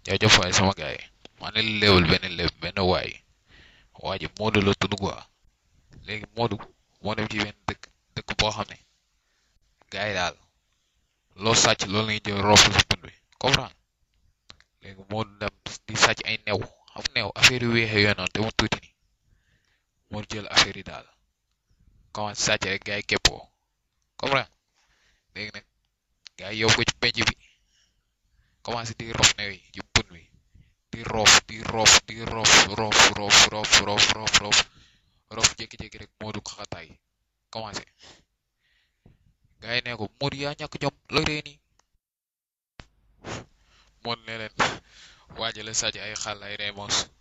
jaajëf waay sama gaay maa ne léewal benn léeb benn waay waa ji Modou la tudd quoi léegi Modou moo dem ci benn dëkk dëkk boo xam ne gars yi daal loo sàcc loolu lañuy jël roof si pun bi comprendre léegi Modou dem di sàcc ay new xam new affaire yu weexee yooyu noonu te mu tuuti ni moo jël affaire yi daal commencé sàcc rek gars yi képpoo comprendre léegi nag gars yi yóbbu ko ci penc bi commencé di rof new yi ci pun bi di roof di roof di roof roof roof roof roof roof roof roof jékki-jékki rek Modou xaxataay commencé gars yi ne ko Modou yaa ñàkk jom la ree nii Modou ne leen waajale sàcc ay xàll ay reemos